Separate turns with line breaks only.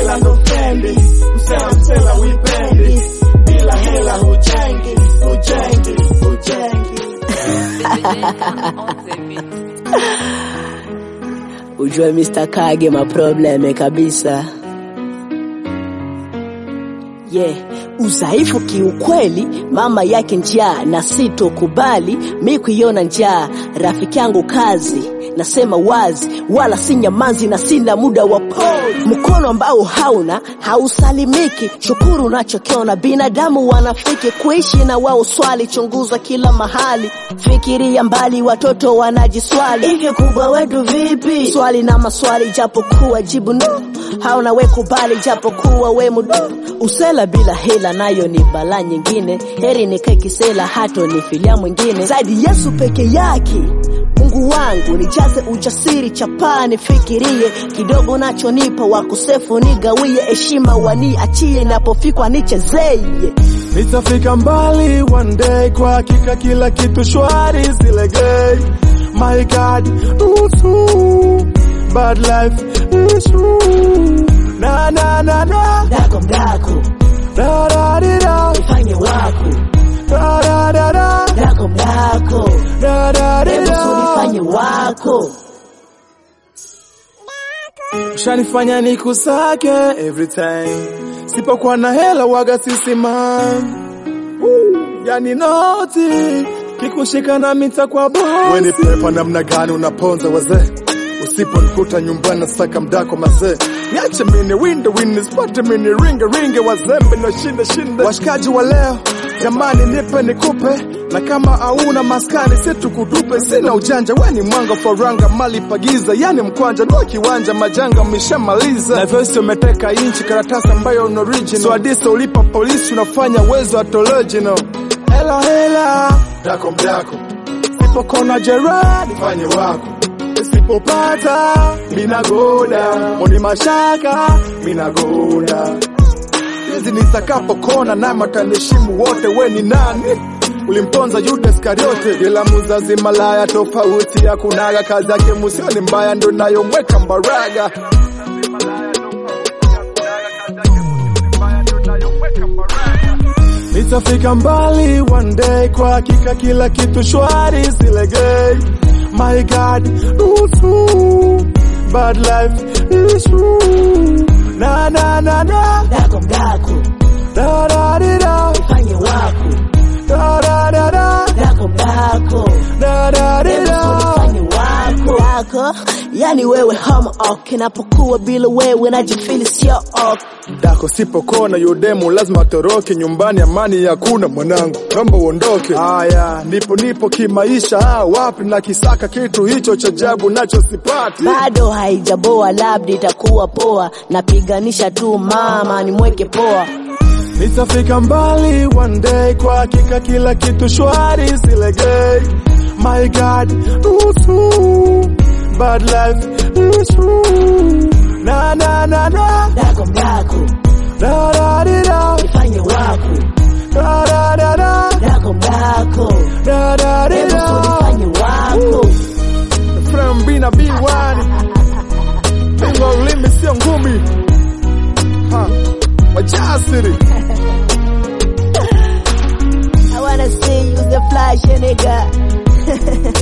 hela ndo fendi, msela msela wipendi, bila hela hujengi, hujengi, hujengi.
Ujue Mr. Kage maprobleme kabisa. Yeah, udhaifu kiukweli, mama yake njaa na sitokubali mi kuiona njaa. Rafiki yangu kazi, nasema wazi, wala si nyamanzi na sina muda wa pause. Mkono ambao hauna hausalimiki, shukuru unachokiona. Binadamu wanafiki kuishi na wao, swali chunguza kila mahali, fikiria mbali, watoto wanajiswali, hivi kubwa wetu vipi? Swali na maswali, japokuwa jibu no, hauna we kubali, japokuwa we mudu Usela bila hela nayo ni bala nyingine, heri nikae kisela hato nifilia mwingine zaidi Yesu peke yake. Mungu wangu nijaze ujasiri, chapaa nifikirie kidogo, nachonipa wakosefu nigawie, heshima waniachie, napofikwa nichezeye.
Nitafika mbali one day, kwa hakika kila kitu shwari, silegei. My God, usu bad life is true. Na na na na
Dako mdako
da da di da
fanye wako,
da da da da
dako mdako
da da di
hebu
da.
sulifanye wako.
Ushanifanya nikusake every time, sipokuwa na hela waga sisimam. Yani noti kikushika na mita kwa bosi. Weni pepa namna gani unaponza wazee, usiponikuta nyumbani nasaka mdako mazee. Niache mini winde winde spate mini ringe ringe wazembe na shinde shinde. Washikaji wa leo jamani, nipe nikupe, na kama hauna maskani setu kutupe. Sina ujanja, weni mwanga faranga mali pagiza, yani mkwanja ndo kiwanja majanga mishamaliza. Na vyosi umeteka inchi karatasi ambayo ni original, so adisa ulipa polisi unafanya uwezo atologino. Hela hela dako mdako, sipokona jeradi fanye wako Nisipopata minagoda moni mashaka minagoda hizi nitakapokona na matanishimu wote, we ni nani? Ulimponza Yuda Iskariote, ila muzazi malaya tofauti ya kunaga kazi yake musioni mbaya ndo nayomweka mbaraga Nitafika mbali one day, kwa hakika kila kitu shwari, silegei. My God, usu bad life is true. Na na na na
Dako mdako
da da di da
fanye wako,
da da da da
dako mdako
da da di da.
Fanye wako yako, yani wewe hama ok, napokuwa bila wewe najifili sio ok.
Dako sipokona yudemu lazima atoroke nyumbani, amani hakuna mwanangu, naomba uondoke. Haya, nipo nipo kimaisha, ah, wapi na kisaka kitu hicho cha ajabu nacho sipati.
bado haijaboa, labda itakuwa poa, napiganisha tu mama nimweke poa.
Nitafika mbali one day, kwa hakika kila kitu shwari, silegei. My God, usu bad life is true. Na na na na
Dako mdako
da da di da
fanye wako,
da da da da
dako mdako
da da di
hebu
da.
sulifanye wako.
From B na B1 Bingo ulimi sio ngumi ha. Wajasiri
I wanna see you the flash nigga.